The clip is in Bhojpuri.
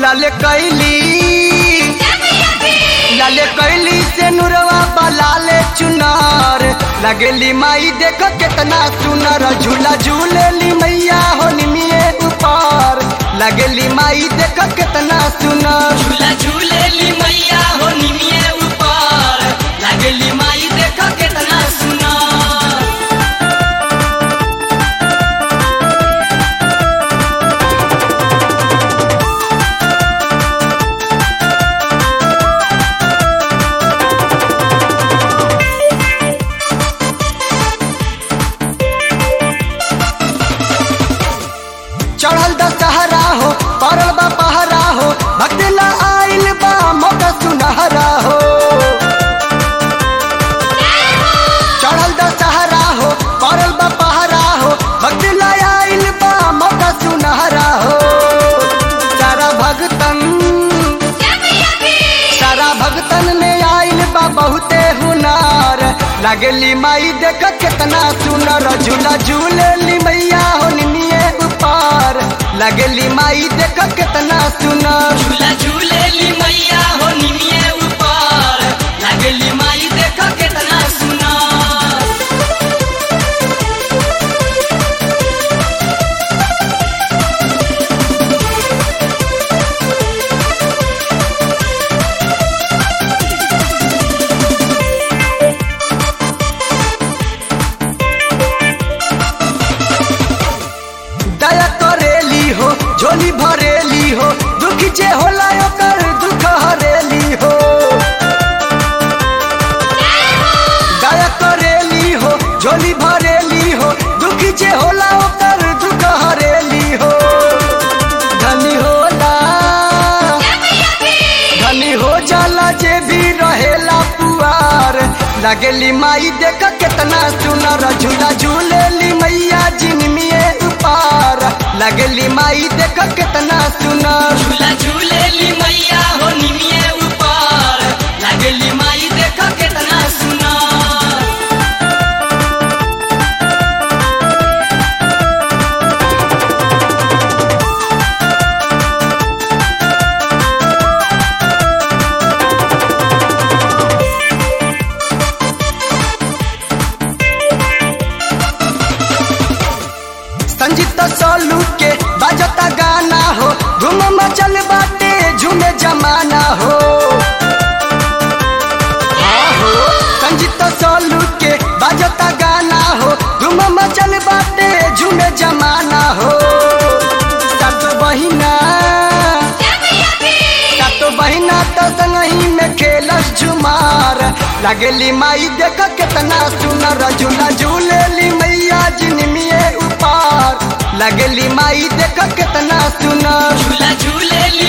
लाले कैली लाले कैली से नुरवा बलाले चुनार लगेली माई देख कितना सुनर झूला झूलेली मैया हो निमिये ऊपर लगेली माई देख कितना सुनर झूला झूलेली मैया हो निमिये ऊपर लागेली माई देख केतना सुना चढ़ल दशहरा हो परल बा पहरा हो भक्त ला आइल बा मौका सुनहरा हो चढ़ल दशहरा हो परल बा पहरा हो भक्त ला आइल बा मौका सुनहरा हो सारा भगतन सारा भगतन में आइल बा बहुते हुनार लगली माई देख कितना सुनर झूला झूलेली मैया हो निमिये ऊपर लगली माई देख कितना सुनर झूला झूलेली मैया हो निमिये ऊपर लागेली माई देख केतना सुना दया करेली हो झोली भरेली हो दुख जे होला ओकर दुख हरेली हो दया करेली हो झोली भरेली हो दुख जे होला ओकर दुख हरेली हो धनी होला धनी हो जाला जे भी रहेला पुआर लगेली माई देख कितना सुनर झूला झूलेली मैया जिनमिए ऊपर लगेली माई देख कितना सुनर झूला झूलेली मैया हो निमिये ऊपर लागेली माई देख केतना सुना संजीता सोलू के बजता गाना हो धूम मचल बाटे झूमे जमाना हो हाँ हो संजीता सोलू के बजता गाना हो धूम मचल बाटे झूमे जमाना हो सात बहिना सात बहिना तो संगही में खेलस झुमार लगेली माई देख कितना सुनर झूला झूलेली मैया जिनमिए ऊपर लगेली माई देख कितना सुनर झूला झूलेली